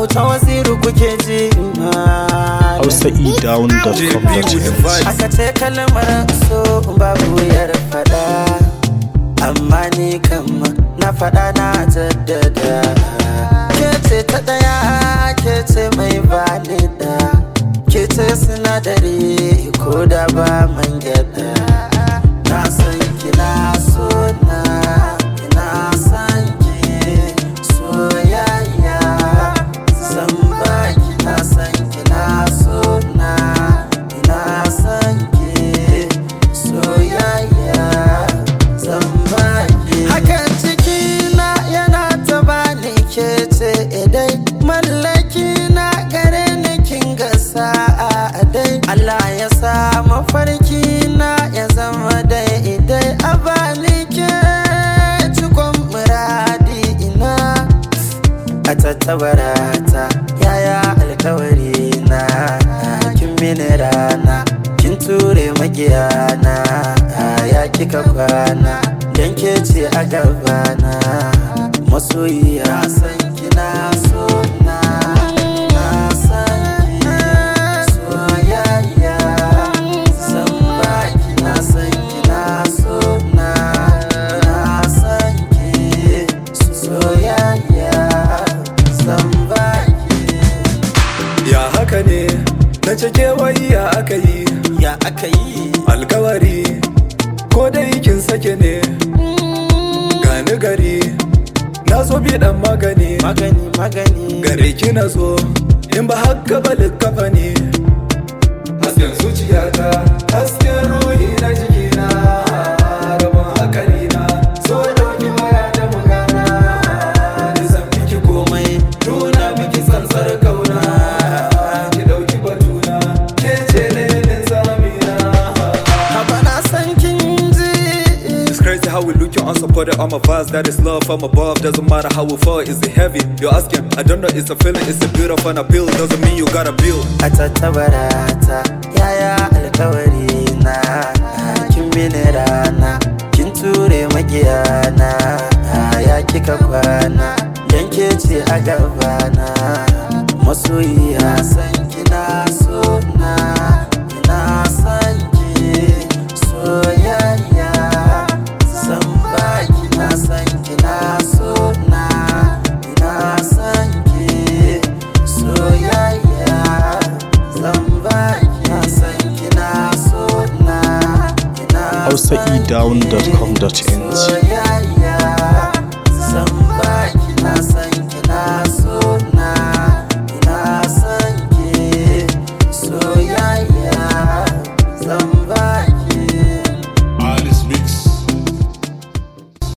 auta waziru kuke ji malam hausaedown.com.ng aka ce kalmar so babu wuyar fada amma ni kam na fada na jaddada ke ce ta daya ke ce mai bani da ke ce sinadari ko da ba man gyada na san kina so na ina san ki soyayya zan baki na san kina so na ina san ki soyayya zan baki hakan cikina yana ta bani ke ce idai mallaki na gare ni kin ga sa'a dai Allah ya sa mafarki na ya zama dai idai a bani ke cikon muradi ina a tattabarata yaya alkawari na kin mini rana kin ture magiyana ya kika kwana dan ke ce a gabana masoyiya san kina so na na san ki soyayya san baki na san kina so na na san ki soyayya san baki Ya haka ne na cike wai ya aka yi ya aka yi alkawari ko dai kin sake ne gani gari na zo bi dan magani magani magani gare ki na zo in ba haka ba likkafa ne hasken zuciyata hasken ruhi na jikina rabon hakari na so dauki waya da magana da zan miki komai nuna miki tsantsar kauna ki dauki batuna ke ce lenin zamina haba na san kin ji It's crazy how we look you unsupported on my vibes That is love from above Doesn't matter how we fall Is it heavy? You're asking I don't know It's a feeling It's a beautiful and appeal Doesn't mean you gotta build a tattabarata yaya alkawari na kin mini rana kin ture magiyana ya kika kwana dan ke ce a gabana masoyiya san kina so na ina san ki soyayya san baki na san kina so na ina san ki soyayya zan baki na san kina so na ina san ki hausaedown.com.ng